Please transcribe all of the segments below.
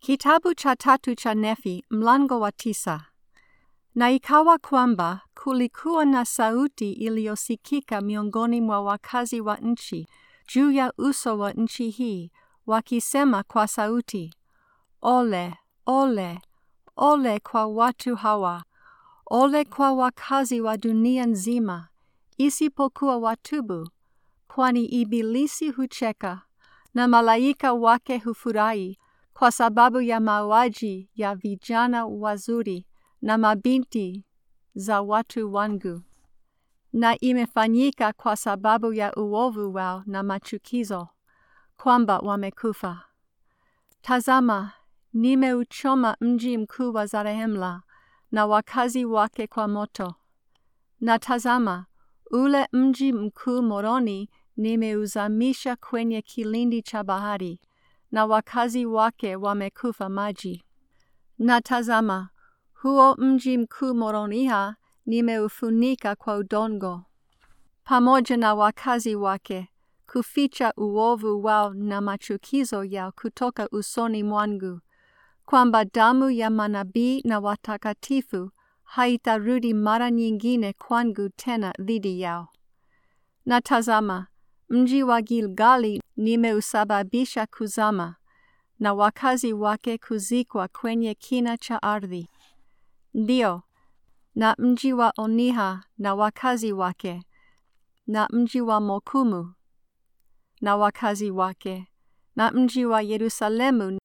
Kitabu cha tatu cha Nefi mlango wa tisa. Na ikawa kwamba kulikuwa na sauti iliyosikika miongoni mwa wakazi wa nchi juu ya uso wa nchi hii, wakisema kwa sauti, Ole, ole, ole kwa watu hawa, ole kwa wakazi wa dunia nzima, isipokuwa watubu, kwani ibilisi hucheka na malaika wake hufurahi kwa sababu ya mauaji ya vijana wazuri na mabinti za watu wangu, na imefanyika kwa sababu ya uovu wao na machukizo, kwamba wamekufa. Tazama, nimeuchoma mji mkuu wa Zarehemla na wakazi wake kwa moto. Na tazama, ule mji mkuu Moroni nimeuzamisha kwenye kilindi cha bahari, na wakazi wake wamekufa maji. Na tazama, huo mji mkuu Moroniha nimeufunika kwa udongo, pamoja na wakazi wake, kuficha uovu wao na machukizo yao kutoka usoni mwangu, kwamba damu ya manabii na watakatifu haitarudi mara nyingine kwangu tena dhidi yao. Na tazama, mji wa Gilgali nimeusababisha kuzama, na wakazi wake kuzikwa kwenye kina cha ardhi. Ndio, na mji wa Oniha na wakazi wake, na mji wa Mokumu na wakazi wake, na mji wa Yerusalemu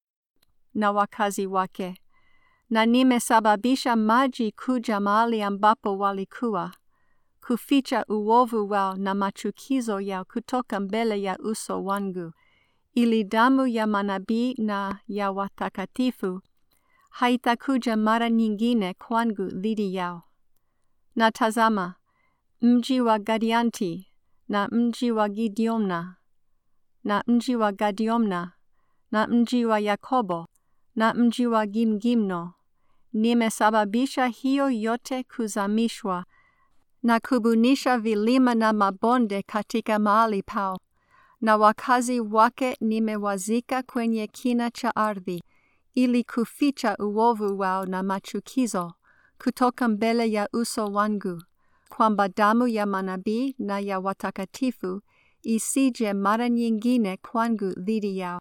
na wakazi wake, na nimesababisha maji kuja mahali ambapo walikuwa, kuficha uovu wao na machukizo yao kutoka mbele ya uso wangu, ili damu ya manabii na ya watakatifu haitakuja mara nyingine kwangu dhidi yao. Na tazama, mji wa Gadianti na mji wa Gideomna na mji wa Gadiomna na mji wa Yakobo na mji wa Gimgimno, nimesababisha hiyo yote kuzamishwa na kubunisha vilima na mabonde katika mahali pao, na wakazi wake nimewazika kwenye kina cha ardhi, ili kuficha uovu wao na machukizo kutoka mbele ya uso wangu, kwamba damu ya manabii na ya watakatifu isije mara nyingine kwangu dhidi yao.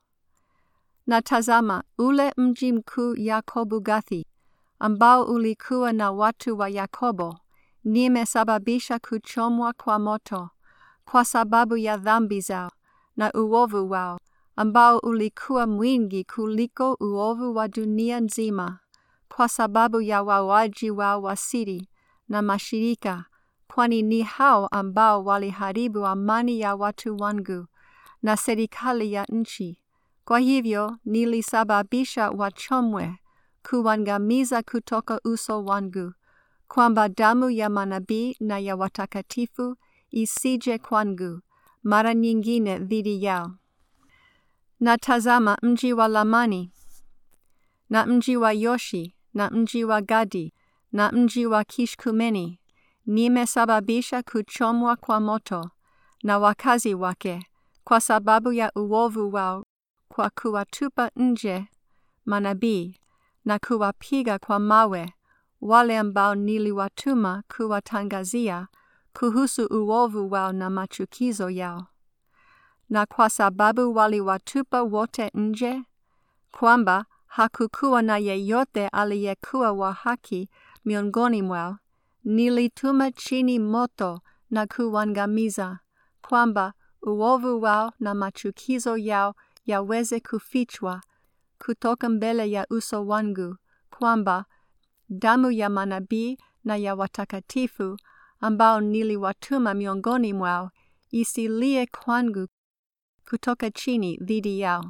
Na tazama, ule mji mkuu Yakobo Gathi, ambao ulikuwa na watu wa Yakobo, nimesababisha kuchomwa kwa moto, kwa sababu ya dhambi zao na uovu wao, ambao ulikuwa mwingi kuliko uovu wa dunia nzima, kwa sababu ya wauaji wao wa siri na mashirika, kwani ni hao ambao waliharibu amani ya watu wangu na serikali ya nchi. Kwa hivyo nilisababisha wachomwe, kuangamiza kutoka uso wangu, kwamba damu ya manabii na ya watakatifu isije kwangu mara nyingine dhidi yao. Na tazama mji wa Lamani na mji wa Yoshi na mji wa Gadi na mji wa Kishkumeni nimesababisha kuchomwa kwa moto na wakazi wake kwa sababu ya uovu wao kwa kuwatupa nje manabii na kuwapiga kwa mawe wale ambao niliwatuma kuwatangazia kuhusu uovu wao na machukizo yao. Na kwa sababu waliwatupa wote nje, kwamba hakukuwa na yeyote aliyekuwa wa haki miongoni mwao, nilituma chini moto na kuangamiza, kwamba uovu wao na machukizo yao yaweze kufichwa kutoka mbele ya uso wangu, kwamba damu ya manabii na ya watakatifu ambao niliwatuma miongoni mwao isilie kwangu kutoka chini dhidi yao.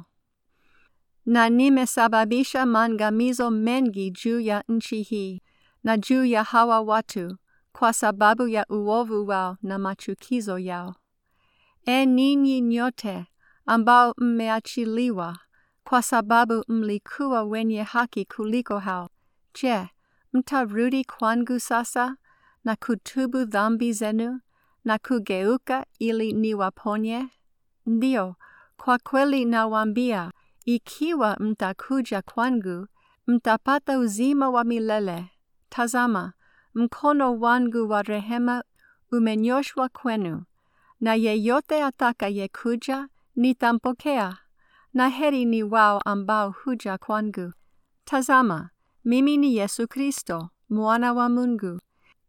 Na nimesababisha maangamizo mengi juu ya nchi hii na juu ya hawa watu kwa sababu ya uovu wao na machukizo yao. E ninyi nyote ambao mmeachiliwa kwa sababu mlikuwa wenye haki kuliko hao, je, mtarudi kwangu sasa na kutubu dhambi zenu na kugeuka ili niwaponye? Ndio, kwa kweli nawaambia, ikiwa mtakuja kwangu, mtapata uzima wa milele. Tazama, mkono wangu wa rehema umenyoshwa kwenu, na yeyote atakayekuja nitampokea, na heri ni wao ambao huja kwangu. Tazama, mimi ni Yesu Kristo, mwana wa Mungu.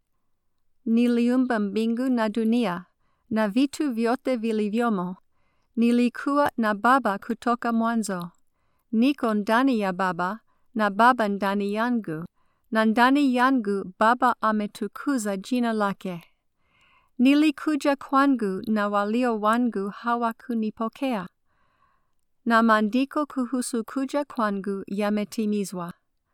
Niliumba mbingu na dunia na vitu vyote vilivyomo. Nilikuwa na Baba kutoka mwanzo. Niko ndani ya Baba na Baba ndani yangu, na ndani yangu Baba ametukuza jina lake. Nilikuja kwangu na walio wangu hawakunipokea, na maandiko kuhusu kuja kwangu yametimizwa.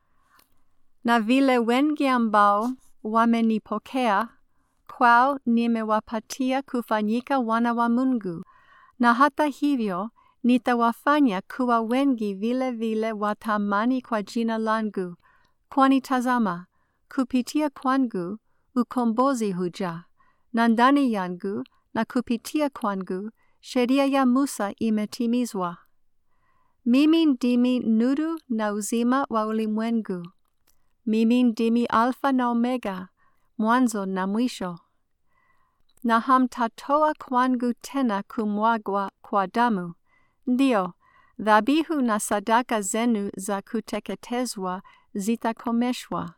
Na vile wengi ambao wamenipokea, kwao nimewapatia kufanyika wana wa Mungu, na hata hivyo nitawafanya kuwa wengi vile vile watamani kwa jina langu, kwani tazama, kupitia kwangu ukombozi huja, na ndani yangu na kupitia kwangu sheria ya Musa imetimizwa. Mimi ndimi nuru na uzima wa ulimwengu. Mimi ndimi Alfa na Omega, mwanzo na mwisho. Na hamtatoa kwangu tena kumwagwa kwa damu. Ndiyo, dhabihu na sadaka zenu za kuteketezwa zitakomeshwa.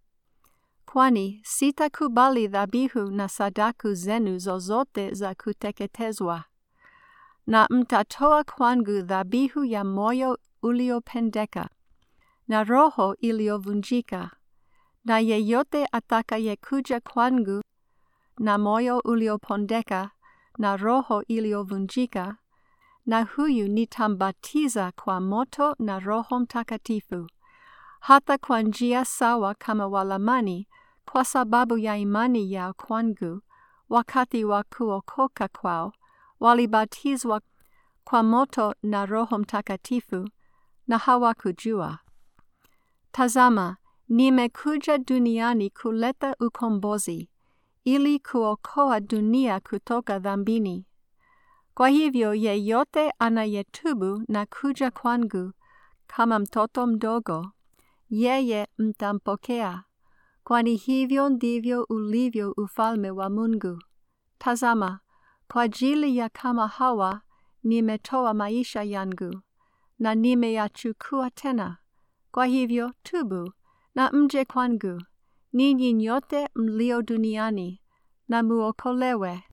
Kwani sitakubali dhabihu na sadaku zenu zozote za kuteketezwa. Na mtatoa kwangu dhabihu ya moyo uliopendeka na roho iliyovunjika. Na yeyote atakayekuja kwangu na moyo uliopondeka na roho iliyovunjika, na huyu nitambatiza kwa moto na Roho Mtakatifu, hata kwa njia sawa kama Walamani, kwa sababu ya imani yao kwangu, wakati wa kuokoka kwao walibatizwa kwa moto na Roho Mtakatifu, na hawakujua. Tazama, nimekuja duniani kuleta ukombozi, ili kuokoa dunia kutoka dhambini. Kwa hivyo yeyote anayetubu na kuja kwangu kama mtoto mdogo, yeye mtampokea, kwani hivyo ndivyo ulivyo ufalme wa Mungu. Tazama, kwa ajili ya kama hawa nimetoa maisha yangu, na nimeyachukua tena. Kwa hivyo tubu na mje kwangu, ninyi nyote mlio duniani, na muokolewe.